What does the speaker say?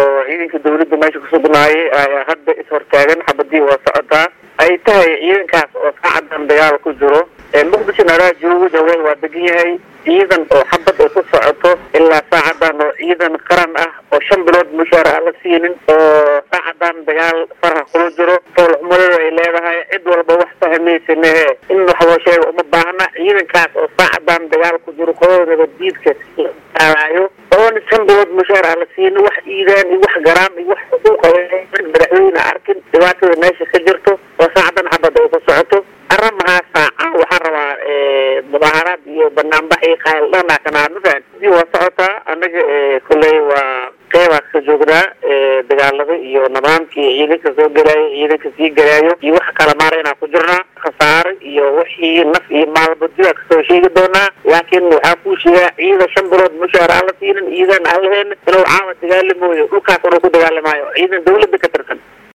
oo ciidanka dawladda meesha kusugnaayay ayaa hadda is-hortaagan xabadii waa socotaa ay tahay ciidankaas oo saacadan dagaal ku jiro muqdisho naraa joogo jaweel waa degan yahay ciidan oo xabad ay ku socoto ilaa saacadan oo ciidan qaran ah oo shan bilood mushaar aan la siinin oo saacadan dagaal faraha kula jiro foolxumadada ay leedahay cid walba wax fahmaysanehe in wax loo sheega uma baahna ciidankaas oo saacadan dagaal ku jiro qolada nabaddiidka laayo oona shan bilood mushaar aan la siinin wax iidaan iyo wax garaam iyo wax xuquuqa madaxweyne arkin dhibaatada meesha ka jirto oo saacadan xabad ay ku socoto arrimahaa saaca waxaan rabaa mudaaharaad iyo banaanbax iyo qaaldhana kanaanusan sidii waa socotaa annaga kolley waa qeybaa ka joognaa dagaalada iyo nidaamkii ciidanka soo gelaayo ciidanka sii gelaayo iyo waxa kala maara inaan ku jirnaa khasaare iyo wixii naf iyo maalba dibaa kasoo sheegi doonaa laakiin waxaa kuu sheegaa ciidan shan bilood mushaar aan la siinin ciidan aan lahayn inuu caawa dagaalamooyo dhulkaas inuu ku dagaalamaayo ciidan dawladda ka tirsan